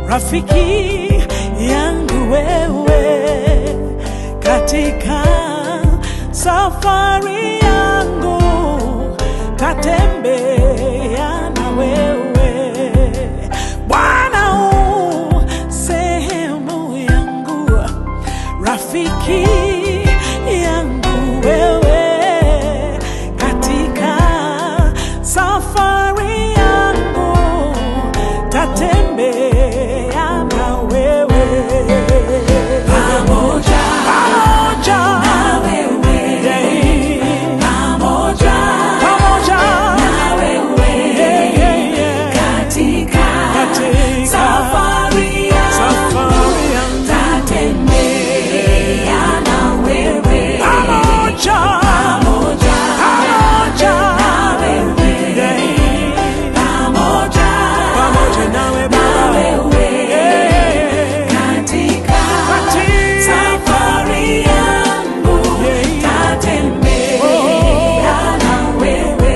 rafiki yangu wewe katika safari yangu tatembea na wewe Bwana u sehemu yangu rafiki yangu wewe katika safari yangu tatembea na wewe Pamoja pamoja na wewe, Yeah. pamoja pamoja na wewe, Yeah, yeah, yeah. katika Katika safari yangu safari yangu tatembea na wewe, pamoja pamoja pamoja na wewe, Yeah. pamoja pamoja nawe na Baba wewe, Yeah. katika Katika safari yangu Yeah. tatembea na wewe.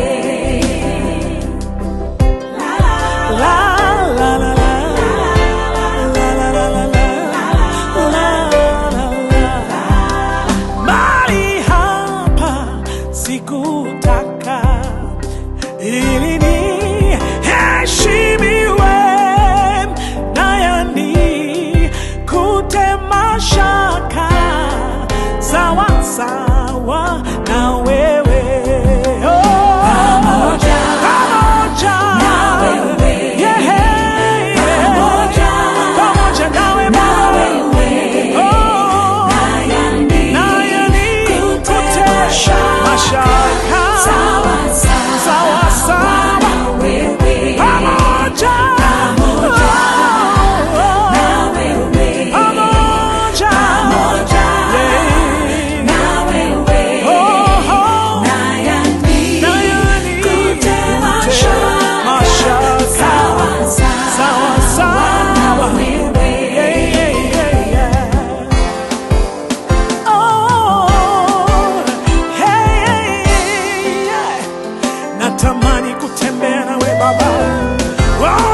La, la, La la. la la la la la la la la la la la Mahali hapa sikutaka ili niheshimiwe naye ni kutema shaka sawa sawa na wewe oh. Pamoja pamoja na wewe. Yeah, yeah. Pamoja pamoja nawe na Baba. wewe. Oh, Haya ni naye ni kutema shaka. mashaka sawa sawa sawa sawa na wewe. pamoja Pamoja Oh, oh, na wewe. pamoja Pamoja Yeah. na wewe. Oh, oh. Haya ni Naye ni kutema kutema shaka. shaka. Sawa Sawa sawa na sawa. wewe. Yeah, yeah, yeah, yeah. Oh, hey, yeah. Natamani kutembea nawe Baba. Oh,